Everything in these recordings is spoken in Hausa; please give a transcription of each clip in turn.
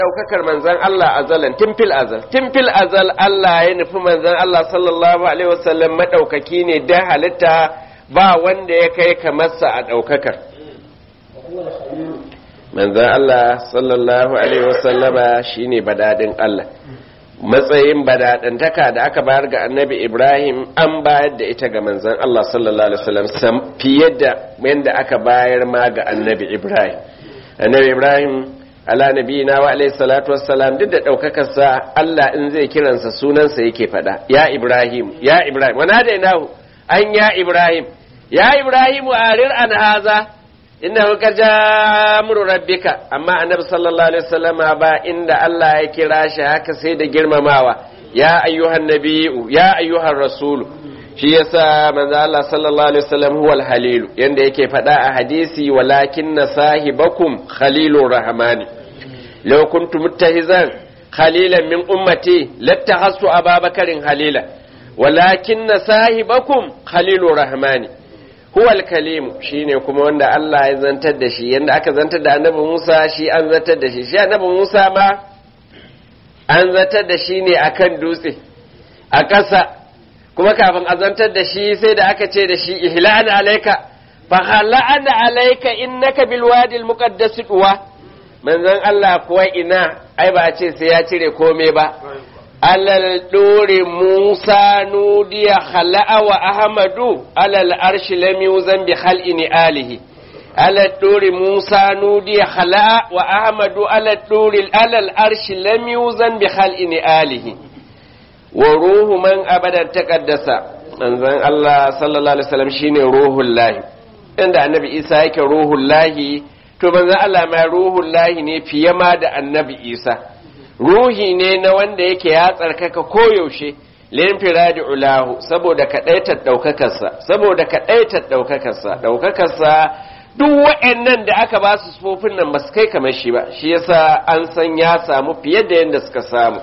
daukakar manzon Allah azalan timfil azal timfil azal Allah ya nufi manzon Allah sallallahu alaihi wasallam madaukaki ne da halitta ba wanda ya kai kamarsa a daukakar manzon Allah sallallahu alaihi wasallama shine badadin Allah matsayin badadantaka da aka bayar ga annabi Ibrahim an bayar da ita ga manzon Allah sallallahu alaihi wasallam fiye da yadda aka bayar ma ga annabi Ibrahim annabi Ibrahim ala nabiyina wa alayhi salatu wassalam duk da daukakar sa Allah in zai kiransa sunansa yake fada ya Ibrahim ya Ibrahim wana da inahu an ya Ibrahim ya Ibrahim arir an haza innahu qajamru rabbika amma annabi sallallahu alaihi wasallam ba inda Allah ya kira shi haka sai da girmamawa ya ayyuhan nabiyyu ya ayyuhan rasulu shi yasa manzo Allah sallallahu alaihi wasallam huwa al-halil yanda yake faɗa a hadisi walakin sahibakum khalilur rahmani law kuntu muttahizan khalilan min ummati lattahasu ababakarin halila walakin sahibakum khalilur rahmani huwa al-kalim shine kuma wanda Allah ya zantar da shi yanda aka zantar da annabi Musa shi an zantar da shi shi annabi Musa ma an zantar da shi ne akan dutse a ƙasa kuma kafin azantar da shi sai da aka ce da shi ihlan alaika fa halan alaika innaka bil wadi al muqaddas duwa manzon Allah kuwa ina ai ba a ce sai ya cire komai ba alal dore Musa nudiya khala'a wa Ahmadu alal arshi lam yuzan bi khal'ini alihi alal dore Musa nudiya khala'a wa Ahmadu alal dore alal arshi lam yuzan bi khal'ini alihi wa ruhu man abadan taqaddasa manzon Allah sallallahu alaihi wasallam shine ruhul lahi inda annabi Isa yake ruhul lahi to manzon Allah ma ruhul lahi ne fiye ma da annabi Isa ruhi ne na wanda yake ya tsarkaka koyaushe lin firadi ulahu saboda kadaitar daukakarsa saboda kadaitar daukakarsa daukakarsa duk waɗannan da aka ba su sufofin nan ba su kai kamar shi ba shi yasa an san ya samu fiye da yadda suka samu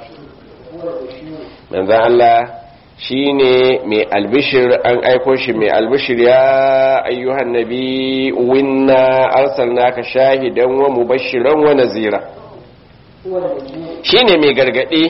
manzan Allah shi ne mai albishir an aiko shi mai albishir ya ayyuhan nabi winna arsalnaka shahidan wa mubashiran wa nazira shi ne mai gargaɗi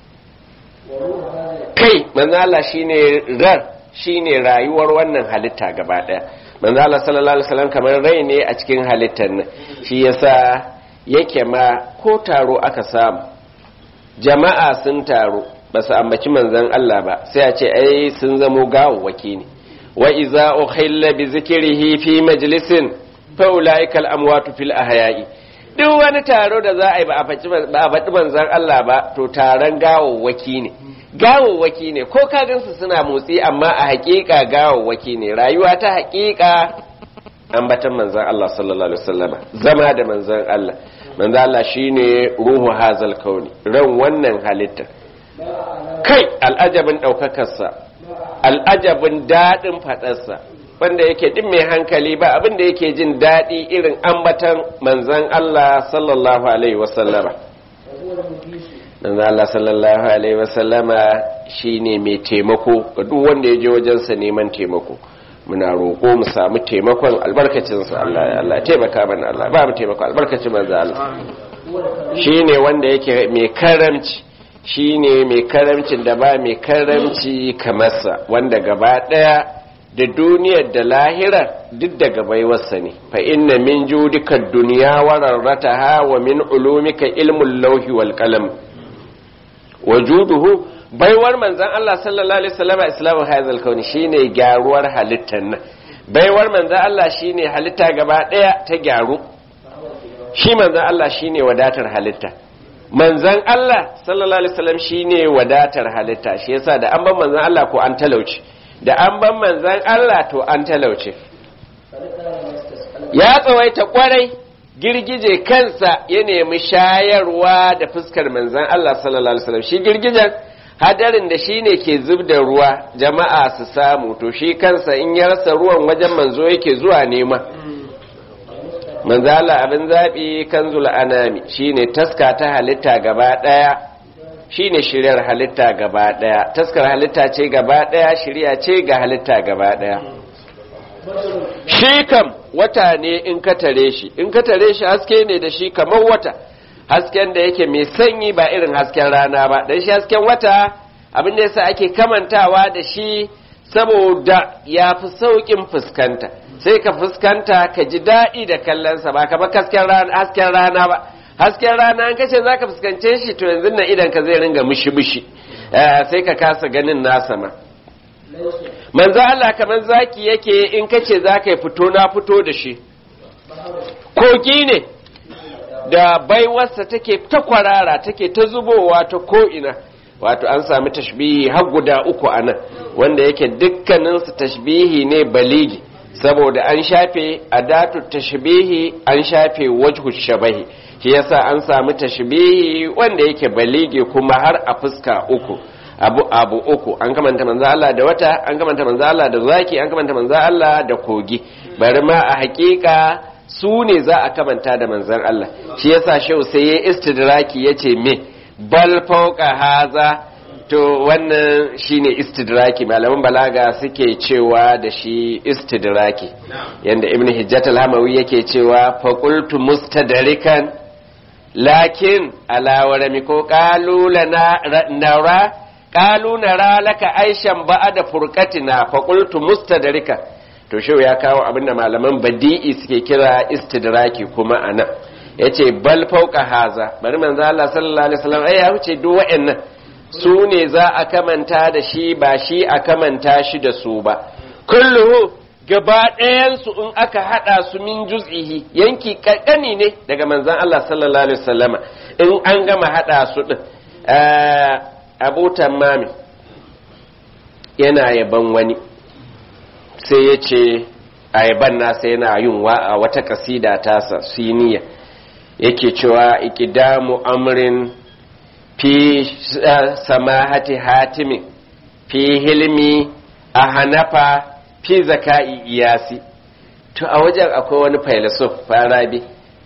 kai manzan Allah shi ne rar shi ne rayuwar wannan halitta gaba ɗaya manzan Allah sallallahu alaihi wasallam kamar rai ne a cikin halittar nan shi yasa yake ma ko taro aka samu jama'a sun taro ba su ambaci manzan Allah ba sai a ce ai sun zamo gawawwaki ne wa iza ukhilla bi zikrihi fi majlisin fa ulaika al amwatu fil ahya'i duk wani taro da za a yi ba a faɗi manzan Allah ba to taron gawawwaki ne gawawwaki ne ko ka gansu suna motsi amma a haƙiƙa gawawwaki ne rayuwa ta haƙiƙa ambatan manzan Allah sallallahu alaihi wasallama zama da manzan Allah manzan Allah shine ruhu hazal kauni ran wannan halitta kai al'ajabin ɗaukakarsa al'ajabin daɗin faɗarsa wanda yake ɗin mai hankali ba abin da yake jin daɗi irin ambatan manzan Allah sallallahu alaihi wasallama manzan Allah sallallahu alaihi wasallama shi ne mai taimako ga duk wanda ya je wajensa neman taimako muna roƙo mu samu taimakon albarkacinsa Allah Allah taimaka mana Allah ba mu taimako albarkacin manzan Allah shi ne wanda yake mai karamci shi ne mai karamcin da ba mai karamci kamarsa wanda gaba ɗaya da duniyar da lahirar duk daga baiwarsa ne fa inna min judika duniya wa rarrataha wa min ulumika ilmul lauhi wal qalam wa juduhu baiwar manzon Allah sallallahu alaihi wasallam islamu hazal kauni shine gyaruwar halittar nan baiwar manzon Allah shine halitta gaba ɗaya ta gyaru shi manzon Allah shine wadatar halitta manzan Allah sallallahu alaihi wasallam shine wadatar halitta shi yasa da an ban manzan Allah ko an talauce da an ban manzan Allah to an talauce ya tsawaita kwarai girgije kansa ya nemi shayarwa da fuskar manzan Allah sallallahu alaihi wasallam shi girgijen hadarin da shine ke zub da ruwa jama'a su samu to shi kansa in ya rasa ruwan wajen manzo yake zuwa nema manzala abin zaɓi kan anami shine taska ta halitta gaba ɗaya shine shiryar halitta gaba ɗaya taskar halitta ce gaba ɗaya shirya ce ga halitta gaba ɗaya shi kam wata ne in ka tare shi in ka tare shi haske ne da shi kamar wata hasken da yake mai sanyi ba irin hasken rana ba dan shi hasken wata abin da yasa ake kamantawa da shi saboda ya fi sauƙin fuskanta sai ka fuskanta ka ji daɗi da kallonsa ba ka ba hasken rana ba hasken rana an kace za ka fuskance shi to yanzu nan idan ka zai ringa mushi-mushi sai ka kasa ganin nasa ma manzo Allah kamar zaki yake in kace za ka yi fito na fito da shi kogi ne da baiwarsa take ta kwarara take ta zubowa ta ko'ina wato an sami tashbihi har guda uku a nan wanda yake dukkaninsu tashbihi ne baligi saboda an shafe adatu tashbihi an shafe wajhu shabahi shi yasa an sami tashbihi wanda yake baligi kuma har a fuska uku abu abu uku an kamanta manzo Allah da wata an kamanta manzo Allah da zaki an kamanta manzo Allah da kogi bari ma a hakika su ne za a kamanta da manzon Allah shi yasa shehu sai ya istidraki yace me bal fauka haza to wannan shine istidraki malaman balaga suke cewa da shi istidraki yanda ibn hijjat al-hamawi yake cewa faqultu mustadrikan lakin ala warami ko qalu lana nara qalu nara laka aishan ba'da furqatina faqultu mustadrikan to shehu ya kawo abinda malaman badi'i suke kira istidraki kuma anan yace bal fauka haza bari manzo Allah sallallahu alaihi wasallam ai ya wuce duk wa'annan su ne za a kamanta da shi ba shi a kamanta shi da su ba kulluhu gaba ɗayansu in aka haɗa su min juz'ihi yanki ƙanƙani ne daga manzan Allah sallallahu alaihi wasallama in an gama haɗa su ɗin abu tammami yana yaban wani sai ya ce a yaban nasa yana yin wa a wata kasida tasa siniya yake cewa ikidamu amrin fi samahati hatimin fi hilmi a hanafa fi zaka'i iyasi to a wajen akwai wani failasuf farabi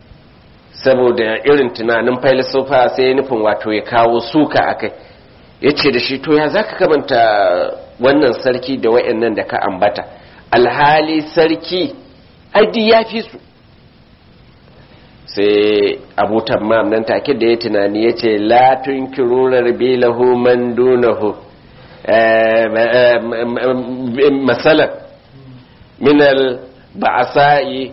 saboda irin tunanin failasufa sai nufin wato ya kawo suka akai ya ce da shi to ya za ka kamanta wannan sarki da wa'annan da ka ambata alhali sarki aidi ya fi su sai abu tammam nan take da ya tunani ya ce latun kirurar bilahu man dunahu masalan minal ba'asa'i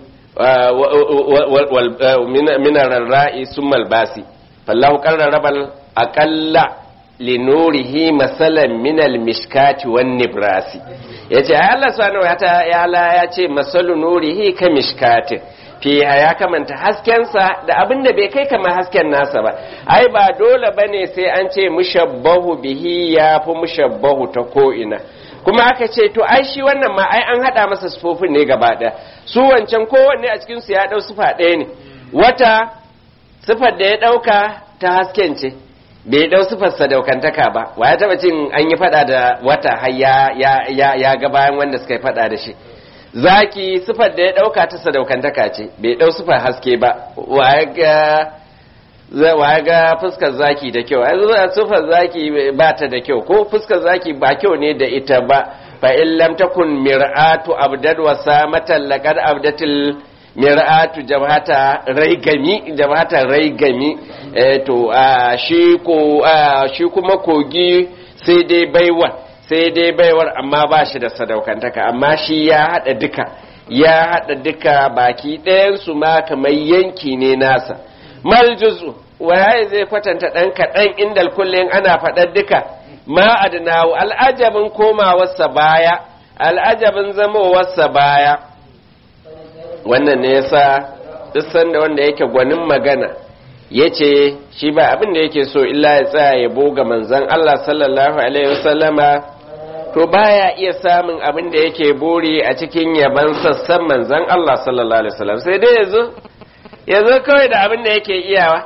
minar rarra'i sun malbasi fallahu karrarrabal aƙalla linurihi masalan minal mishkati wan nibrasi yace ai Allah subhanahu wa ta'ala ya ce masalu nurihi ka mishkatin fiha ya kamanta haskensa da abin da bai kai kamar hasken nasa ba ai ba dole bane sai an ce mushabbahu bihi ya fi mushabbahu ta ko'ina kuma aka ce to ai shi wannan ma ai an hada masa sufofin ne gaba ɗaya su wancan kowanne a cikin su ya dau sufa ɗaya ne wata sifar da ya ɗauka ta hasken ce bai dau sifar sadaukantaka ba wa ya taba cin an yi fada da wata har ya ya ya ga bayan wanda suka yi fada da shi zaki sifar da ya dauka ta sadaukantaka ce bai dau sifar haske ba wa ya ga fuskar zaki da kyau ai zuwa sifar zaki ba ta da kyau ko fuskar zaki ba kyau ne da ita ba fa in lam takun mir'atu abdad wa samatan laqad abdatil mir'atu jabhata raigami jabhata raigami eh to shi ko shi kuma kogi sai dai baiwa sai dai baiwar amma ba shi da sadaukantaka amma shi ya hada duka ya hada duka baki ɗayan su ma kamar yanki ne nasa mal juzu waye zai kwatanta ɗan kaɗan inda kullum ana faɗar duka ma adnahu al'ajabin komawarsa baya al'ajabin zamowarsa baya wannan ne yasa duk sanda wanda yake gwanin magana ya ce shi ba abin da yake so illa ya tsaya ya boga manzan Allah sallallahu alaihi wasallama to baya iya samun abin da yake buri a cikin yaban sassan manzan Allah sallallahu alaihi wasallam sai dai yazo yazo kawai da abin da yake iyawa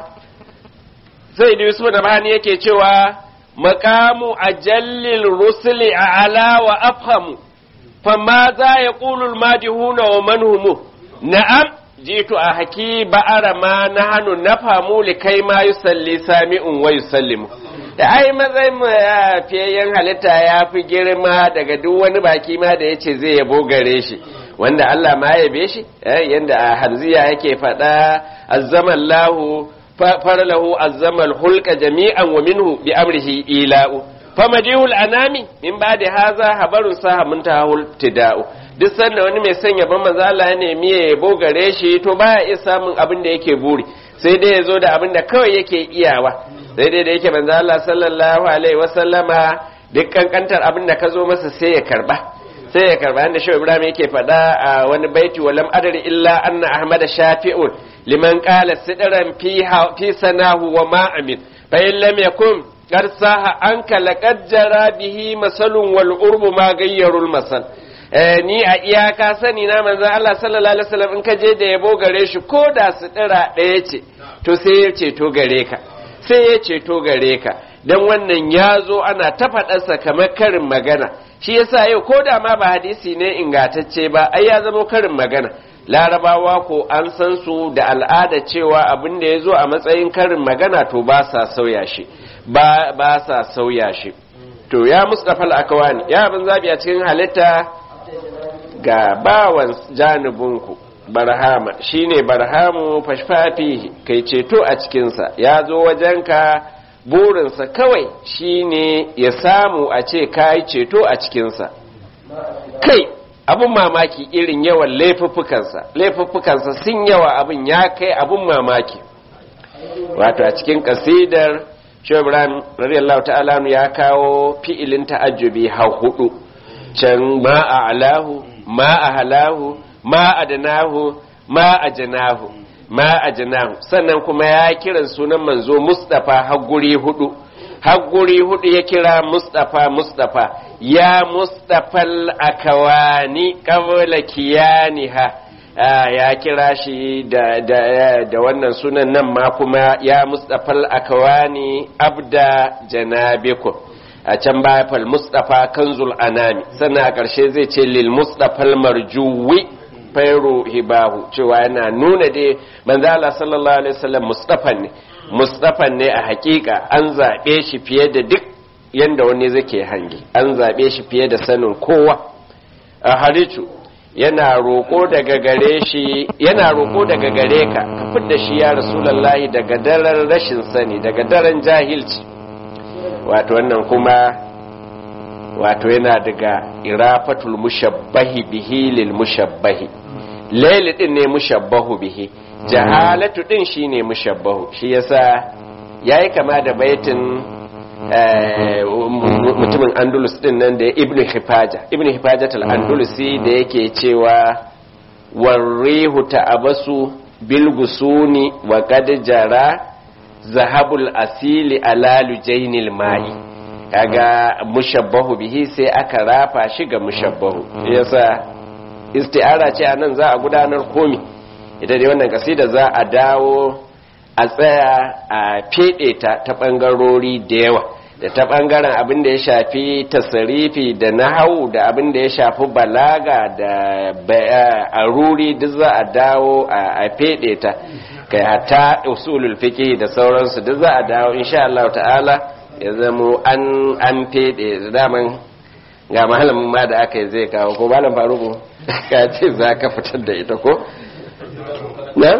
sai da Yusuf da bani yake cewa maqamu ajallil rusuli a'la wa afhamu fama za yaqulu al-madihuna wa man humu na'am jitu a haki ba'ara ma na hannu na famu likai ma yi salli sami'un wa yi sallimu da ai matsayin mu ya fiyayyen halitta ya fi girma daga duk wani baki ma da ya ce zai yabo gare shi wanda Allah ma yabe shi yanda a hanziya yake faɗa azzaman lahu farlahu azzama al-hulqa jami'an wa minhu bi amrihi ila'u famadihul anami min ba'di haza habarun saha mun tahul tida'u duk sanda wani mai sanya ban manzo Allah ya nemi ya yabo gare shi to baya iya samun abin da yake buri sai dai ya zo da abin da kawai yake iyawa sai dai da yake manzo Allah sallallahu alaihi wasallama duk kankantar abin da ka zo masa sai ya karba sai ya karba yanda shi Ibrahim yake faɗa a wani baiti walam adari illa anna ahmada shafi'un liman qala sidran fi fi sanahu wa ma amin fa in lam yakun qad saha anka laqad jara bihi masalun wal urbu ma gayyarul masal ni a iyaka sani na manzon Allah sallallahu alaihi wasallam in ka je da yabo gare shi ko da sidira ɗaya ce to sai ya ceto gare ka sai ya ceto gare ka dan wannan ya zo ana ta faɗarsa kamar karin magana shi yasa yau ko da ma ba hadisi ne ingatacce ba ai ya zama karin magana larabawa ko an san su da al'ada cewa abin da ya zo a matsayin karin magana to ba sa sauya shi ba ba sa sauya shi to ya mustafa al-akwani ya abin zabi a cikin halitta ga bawan janibinku barhama shine barhamu fashfafihi kai ceto a cikinsa ya zo wajenka burinsa kawai shine ya samu a ce kayi ceto a cikinsa kai abun mamaki irin yawan laifuffukansa laifuffukansa sun yawa abin ya kai abun mamaki wato a cikin kasidar shebran radiyallahu ta'ala ya kawo fi'ilin ta'ajjubi har hudu can ma a alahu ma a halahu ma a danahu ma a janahu ma a janahu sannan kuma ya kiran sunan manzo mustafa hagguri hudu hagguri hudu ya kira mustafa mustafa ya mustafal akawani qabla kiyaniha ya kira shi da, da, da wannan sunan nan ma kuma ya mustafal akawani abda janabikum a can baya fal mustafa kanzul anami sannan a ƙarshe zai ce lil mustafal marjuwi fairu hibahu cewa yana nuna dai manzo Allah sallallahu alaihi wasallam mustafa ne mustafa ne a hakika an zabe shi fiye da duk yanda wani zake hangi an zabe shi fiye da sanin kowa a haricu yana roko daga gare shi yana roko daga gare ka ka fidda shi ya rasulullahi daga daren rashin sani daga daren jahilci wato wannan kuma wato yana daga irafatul mushabbahi bihi lil mushabbahi laili din ne mushabbahu bihi jahalatu din shine mushabbahu shi yasa yayi kama da baitin mutumin andalus din nan da ibnu hifaja ibnu hifaja al andalusi da yake cewa warrihu ta'abasu bil gusuni wa qad jara zahabul asili ala lujainil ma'i kaga mushabbahu bihi sai aka rafa shi ga mushabbahu yasa isti'ara ce anan za a gudanar komi ita dai wannan kasida za a dawo a tsaya a fede ta ta bangarori da yawa da ta bangaren abin da ya shafi tasarifi da nahawu da abin da ya shafi balaga da aruri duk za a dawo a fede ta kai hatta usulul fiqh da sauransu duk za a dawo insha Allah ta'ala ya zamo an an fede daman ga malamin ma da aka yi zai kawo ko malam faruku ka ce za ka fitar da ita ko na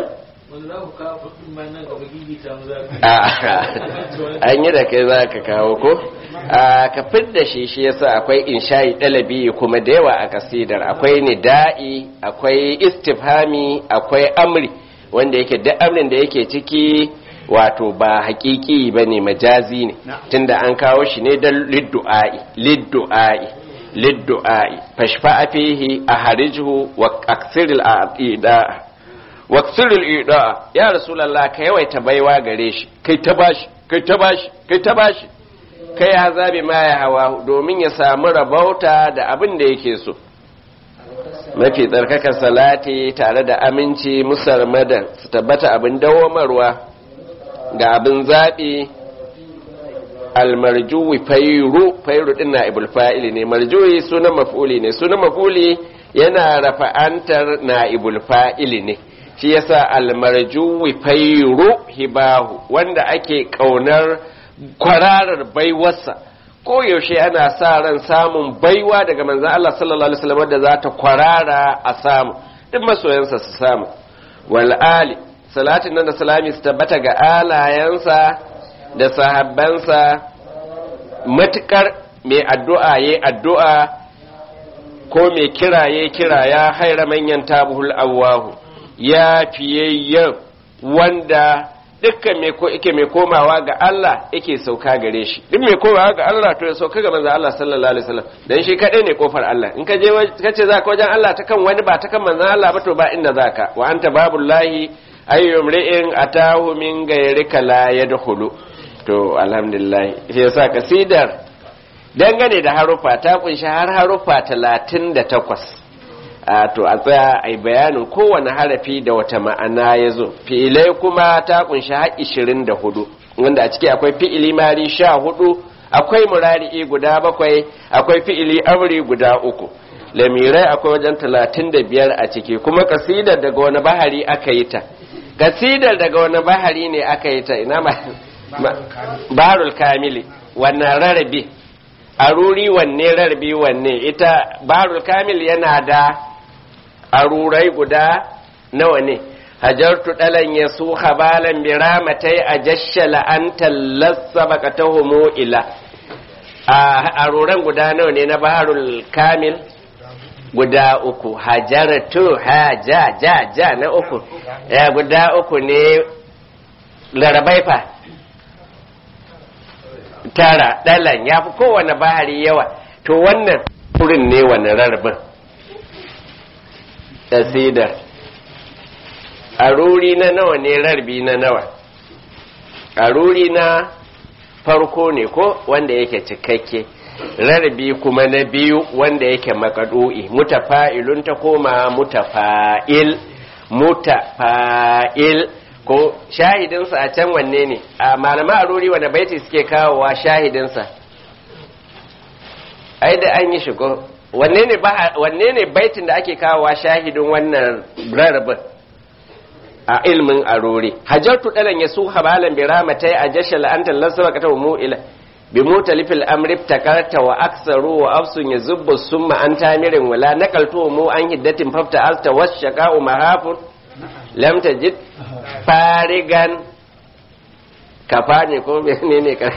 an yi da kai za ka kawo ko ka da shi shi yasa akwai insha'i dalabi kuma da yawa a kasidar akwai nida'i akwai istifhami akwai amri wanda yake duk amrin da yake ciki wato ba hakiki ba ne majazi ne tunda an kawo shi ne don liddu'a'i liddu'a'i liddu'a'i fashfa fihi a harijhu wa aksiril ida wa aksiril ida ya rasulullah ka yawaita baiwa gare shi kai ta bashi kai ta bashi kai ta bashi kai ya zabi ma ya hawa domin ya samu rabauta da abin da yake so mafi tsarkakar salati tare da aminci musarmadan su tabbata abin dawomarwa ga abin zaɓi almarjuwi fairu fairu ɗin na ibul fa'ili ne marjuwi sunan maf'uli ne sunan maf'uli yana rafa'antar na ibul fa'ili ne shi yasa almarjuwi fairu hibahu wanda ake ƙaunar kwararar baiwarsa ko yaushe ana sa ran samun baiwa daga manzan Allah sallallahu alaihi wasallam da za ta kwarara a samu duk masoyansa su samu wal ali salatin nan da salami su tabbata ga alayensa da sahabbansa matukar mai addu'a ya addu'a ko mai kira ya kira ya haira manyan tabuhul awwahu ya fiyayyen wanda dukkan mai ko yake mai komawa ga Allah yake sauka gare shi duk mai komawa ga Allah to ya sauka ga manzo Allah sallallahu alaihi wasallam dan shi kadai ne kofar Allah in ka je kace za ka wajen Allah ta kan wani ba ta kan manzo Allah ba to ba inda zaka wa anta babullahi ayyum ri'in atahu min gairika la yadkhulu to alhamdulillah shi yasa kasidar dangane da harufa ta kunshi har harufa 38 a to a tsaya a bayanin kowane harafi da wata ma'ana ya zo fi'ilai kuma ta kunshi har 24 wanda a ciki akwai fi'ili mari sha hudu akwai murari'i guda bakwai akwai fi'ili amri guda uku lamirai akwai wajen 35 a ciki kuma kasidar daga wani bahari aka yi ta kasidar daga wani bahari ne aka yi ta ina ma barul kamili wannan rarrabe aruri wanne rarrabe wanne ita barul kamil yana da arurai guda nawa ne hajartu dalan ya su habalan biramatai a jashala an tallasa baka ta ila a aruran guda nawa ne na baharul kamil guda uku hajartu ha ja ja ja na uku ya guda uku ne larabai fa tara dalan ya fi kowane bahari yawa to wannan wurin ne wani rarrabin tasidar aruri na nawa ne rarbi na nawa aruri na farko ne ko wanda yake cikakke rarbi kuma na biyu wanda yake makadu'i mutafa'ilun ta koma mutafa'il mutafa'il ko shahidinsa a can wanne ne a malama aruri wanda baiti suke kawowa shahidinsa ai da an yi shigo wanne ne wanne ne baitin da ake kawowa shahidin wannan rarrabin a ilmin arori hajartu dalan yasu habalan bi ramatai a jashal anta lasaba ka mu ila bi mutalifil amri takarta wa aksaru wa afsun yazubbu summa an tamirin wala nakaltu mu an hiddatin fafta alta washaqa'u mahafun lam tajid farigan kafa ne ko menene ka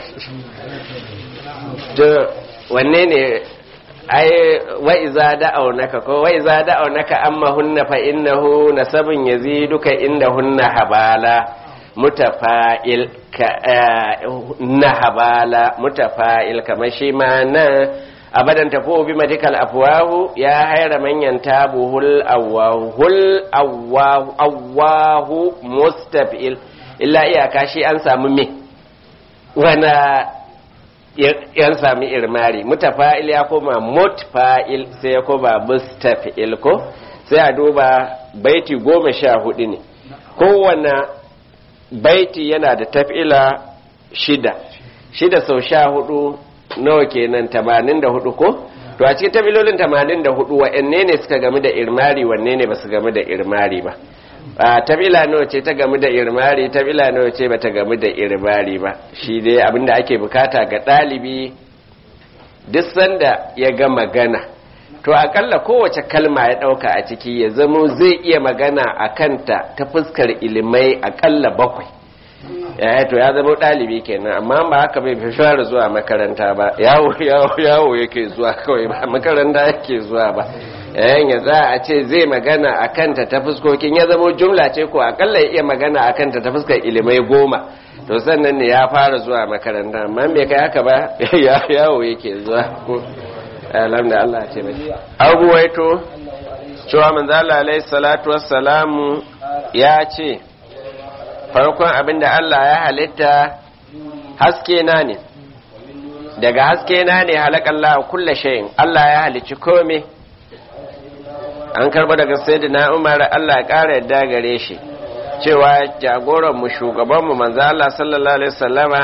to wanne ne ai wa iza da'aunaka ko wa iza da'aunaka amma hunna fa innahu nasabun yaziduka inda hunna habala mutafa'il ka na habala mutafa'il kamar shi ma nan abadan tafo bi madikal afwahu ya haira manyan tabuhul awwahu hul awwahu awwahu mustafil illa iyaka shi an samu me wana yan sami irmari mutafa'il ya koma mutfa'il sai ya koma mustafil ko sai a duba baiti goma sha hudu ne kowane baiti yana da taf'ila shida shida sau sha hudu nawa kenan tamanin da hudu ko to a cikin tafilolin tamanin da hudu wa'anne ne suka gamu da irmari wanne ne ba su gamu da irmari ba a tabila nawa ce ta gamu da irmari tabila nawa ce ba ta gamu da irmari ba shi dai abinda ake bukata ga ɗalibi duk sanda ya ga magana to akalla kowace kalma ya ɗauka a ciki ya zamo zai iya magana a kanta ta fuskar ilimai akalla bakwai ya to ya zama ɗalibi kenan amma ba haka bai fi fara zuwa makaranta ba yawo yawo yawo yake zuwa kawai ba makaranta yake zuwa ba yayin ya za a ce zai magana a kanta ta fuskokin ya zama jumla ce ko akalla ya iya magana a kanta ta fuskar ilimai goma to sannan ne ya fara zuwa makaranta amma bai kai haka ba yawo yake zuwa ko alhamdulillah Allah ce mai abuwaito cewa manzo Allah alaihi salatu wassalamu ya ce farkon abin da Allah ya halitta haske na ne daga haske na ne halakallah kulla shayin Allah ya halicci kome an karba daga sayyidina Umar Allah ya kara yadda gare shi cewa jagoran mu shugaban mu manzo Allah sallallahu alaihi wasallama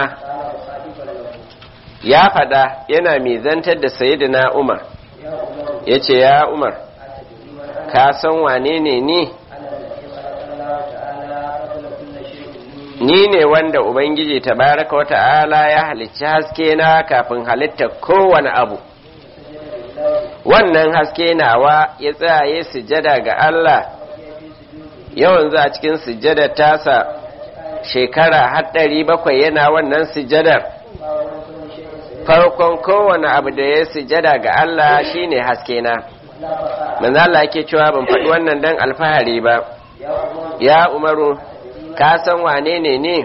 ya fada yana mizantar da sayyidina Umar yace ya Umar ka san wane ne ni ni ne wanda Ubangiji tabaraka wa ta'ala ya halicci haske na kafin halitta kowane abu wannan haske nawa ya tsaye sujada ga Allah yawan za a cikin sujjadar tasa shekara har ɗari bakwai yana wannan sujjadar farkon kowane abu da ya sujjada ga Allah shine haske na manzo Allah yake cewa ban faɗi wannan dan alfahari ba ya umaru ka san wane ne ne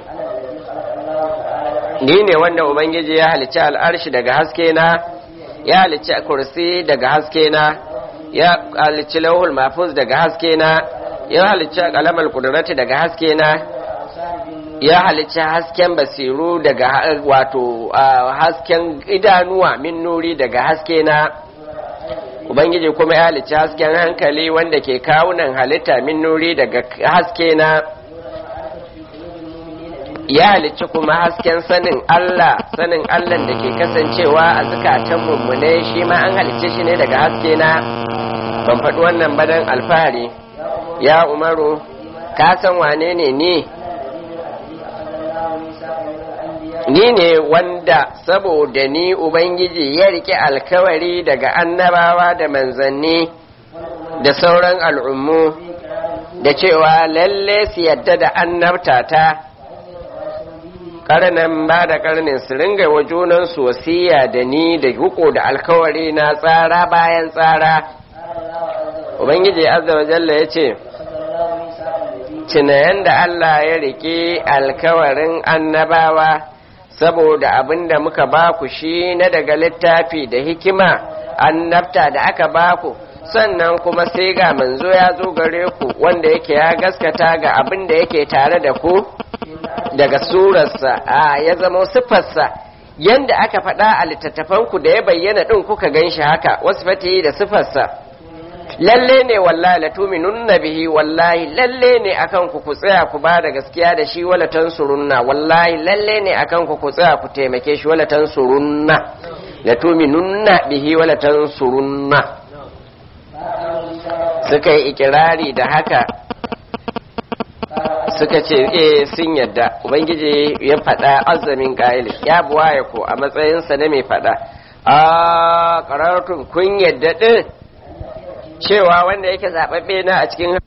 ni ne wanda ubangiji ya halicci al'arshi daga haske na ya halicci kursi daga haske na ya halicci lauhul mafuz daga haske na ya halicci kalamar kudurati daga haske na ya halicci hasken basiru daga wato hasken idanuwa min nuri daga haske na ubangiji kuma ya halicci hasken hankali wanda ke kawunan halitta min nuri daga haske na ya halicci kuma hasken sanin Allah sanin Allah da ke kasancewa a zukatan mummune shi ma an halicce shi ne daga haske na ban faɗi wannan badan alfahari ya umaru ka san wane ne ni ni ne wanda saboda ni ubangiji ya rike alkawari daga annabawa da manzanni da sauran al'ummu da cewa lalle su yadda da annabtata karnan ba da karnin su ringa wa junansu wasiya da ni da huko da alkawari na tsara bayan tsara ubangiji azza wa jalla ya ce cinayen da Allah ya rike alkawarin annabawa saboda abin da muka baku shi na daga littafi da hikima annabta da aka baku sannan kuma sai ga manzo ya zo gare ku wanda yake ya gaskata ga abin da yake tare da ku daga surarsa a ya zama siffarsa yanda aka faɗa a littattafanku da ya bayyana ɗin kuka gan shi haka wasu fati da siffarsa lalle ne wallahi la tuminunna bihi wallahi lalle ne akan ku ku tsaya ku ba da gaskiya da shi wala tansurunna wallahi lalle ne akan ku ku tsaya ku taimake shi wala tansurunna la tuminunna bihi wala tansurunna suka yi ikirari da haka suka ce eh sun yadda ubangiji ya faɗa azamin ƙa'ili ya buwaye ko a matsayinsa na mai faɗa a ƙararrun kun yadda ɗin cewa wanda yake zaɓaɓɓe na a cikin